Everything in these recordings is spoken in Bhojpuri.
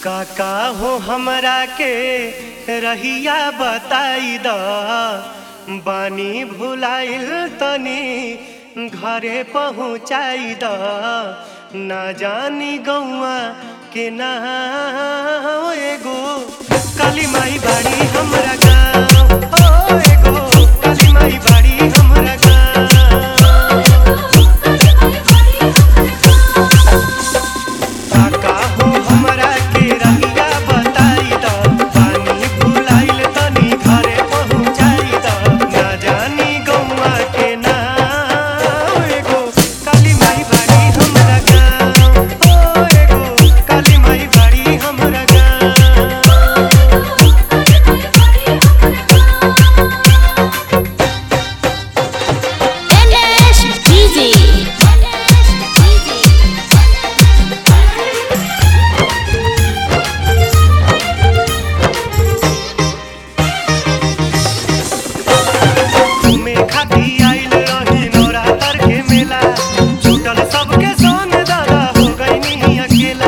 काका हो हमरा के रहिया बताई द बानी भुलाइल तनी घरे पहुँचाई द ना जानी गौआ के ना एगो काली माई बाड़ी हमरा गाँव ओ एगो काली माई बाड़ी हमरा गाँव काका हो हमरा के रहिया बताई द पानी भुलाइल तनी घरे पहुँचाई द ना जानी गौआ के ना एगो काली माई बाड़ी हमरा गाँव ओ एगो काली माई बाड़ी हमरा गाँव NSGZ. घूमे खाती आइल रही नवरात्र के मेला छूटल सबके संग दादा हो गईनी अकेला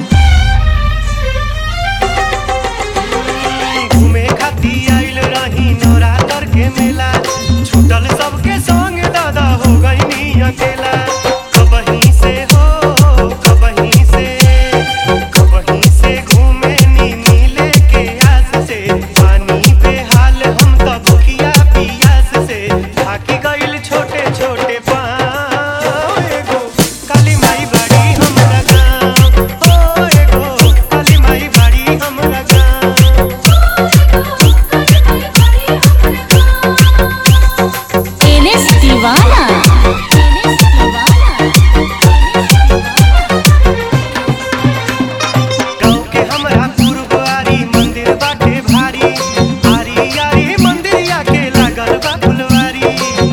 घूमे खाती आइल रही नवरात्र के मेला छूटल सबके संग दादा हो गईनी अकेला कबहीं से हो कबहीं से कबहीं से घूमे नी मिले के आस से पानी पे हाल हम तब भूखिया पियास से थाकी गइल छोटे छोटे पाँव एगो काली माई बाड़ी हमरा गाँव ओ एगो काली माई बाड़ी हमरा गाँव NS Divana. NS Divana. गाँव के हमरा गुरुद्वारी मंदिर बाटे भारी आरी आरी मंदिरिया के लागल बा फुलवारी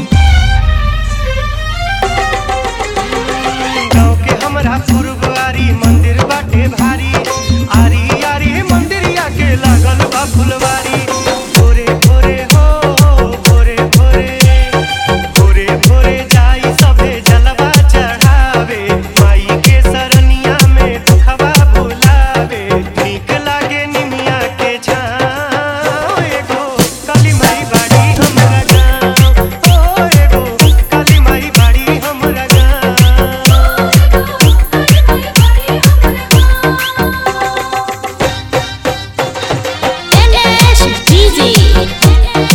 गाँव के हमरा गुरुद्वारी मंदिर बाटे भारी आरी आरी मंदिरिया के लागल बा फुलवारी भोरे भोरे हो भोरे भोरे भोरे भोरे जाई सभे जलवा चढ़ावे माई के सरनिया में दुखवा भुलावे नीक लागे निमिया के छाँव एगो काली माई बाड़ी हमरा गाँव ओ एगो काली माई बाड़ी हमरा गाँव NSGZ.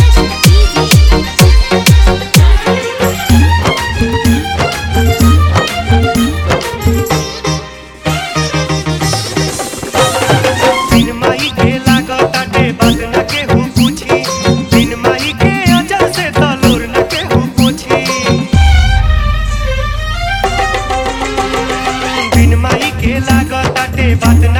बिन माई के लागताटे बात न केहू पूछी बिन माई के अजर से तलोर न केहू पूछी बिन माई के लागताटे बात